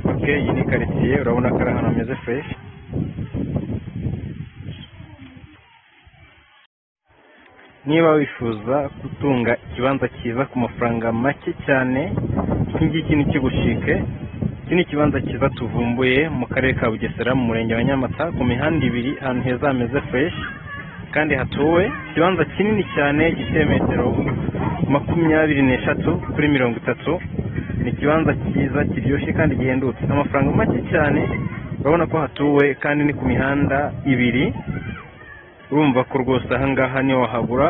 parike iyi ni karitsiye urabona ko ari ahantu hameze fureshi niba wifuza gutunga ikibanza cyiza ku mafaranga make cyane iki ngiki ni kigushike iki ni ikibanza cyiza tuvumbuye mu karere ka bugesera mu murenge wa nyamata ku mihanda ibiri ahantu heza hameze fureshi kandi hatuwe ikibanza kinini cyane gifite metero makumyabiri n'eshatu kuri mirongo itatu ni ikibanza cyiza kiryoshye kandi gihendutse amafaranga make cyane urabona ko hatuwe kandi ni ku mihanda ibiri urumva ko rwose ahangaha niho wahagura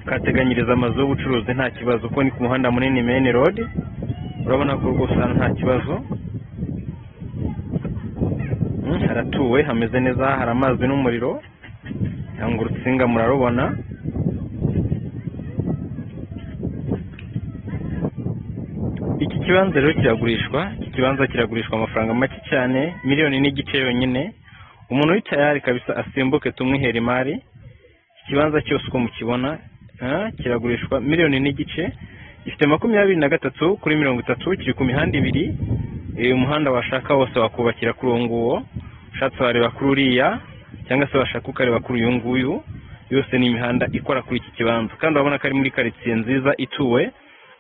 ukateganyiriza amazu y'ubucuruzi nta kibazo kuko ni ku muhanda munini main road urabona ko rwose hano nta kibazo Mm, haratuwe hameze neza hari amazi n'umuriro cyangwa urutsinga murarubona iki kibanza rero kiragurishwa iki kibanza kiragurishwa amafaranga make cyane miliyoni n'igice yonyine umuntu uri tayari kabisa asimbuke tumwihere imari iki kibanza cyose uko mukibona ah, kiragurishwa miliyoni n'igice gifite makumyabiri na gatatu kuri mirongo itatu kiri ku mihanda ibiri Eh, umuhanda washaka wose wakubakira kuri uwo nguwo ushatse wareba kuri uriya cyangwa se washaka ukareba kuri uyu nguyu yose ni imihanda ikora kuri iki kibanza kandi urabona ko ari muri karitsiye nziza ituwe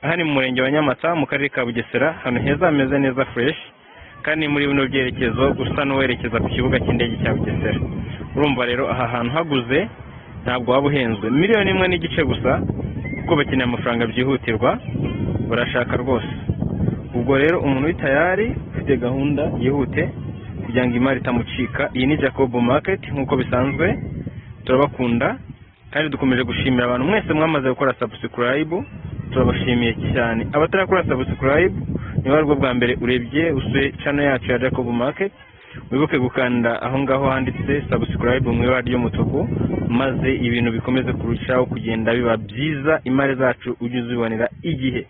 aha ni mu murenge wa nyamata mu karere ka bugesera ahantu heza hameze neza fureshi kandi muri bino byerekezo usa n'uwerekeza ku kibuga cy'indege cya bugesera urumva rero aha hantu haguze ntabwo waba uhenzwe miliyoni imwe n'igice gusa kuko bakeneye amafaranga byihutirwa barashaka rwose ubwo rero umuntu uri tayari ufite gahunda yihute kugira ngo imari itamucika iyi ni jacob market nk'uko bisanzwe turabakunda kandi dukomeje gushimira abantu mwese mwamaze gukora subscribe turabashimiye cyane abatarakora subscribe niba aribwo bwa mbere urebye usuye channel yacu ya jacob market wibuke gukanda aho ngaho handitse subscribe mu ibara ry'umutuku maze ibintu bikomeze kurushaho kugenda biba byiza imari zacu ujye uzibonera igihe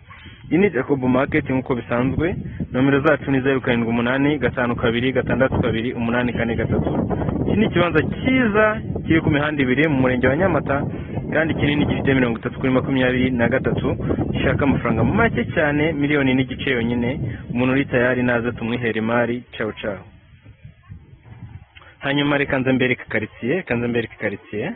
iyi ni jacob market nk'uko bisanzwe nomero zacu ni zeru karindwi umunani gatanu kabiri gatandatu kabiri umunani kane gatatu iki ni ikibanza cyiza kiri ku mihanda ibiri mu murenge wa nyamata kandi kinini gifite mirongo itatu kuri makumyabiri na gatatu gishaka amafaranga make cyane miliyoni n'igice yonyine umuntu uri tayari naze tumwihere imari cawu cawu hanyuma reka nze mbereke karitsiye reka nze mbereke karitsiye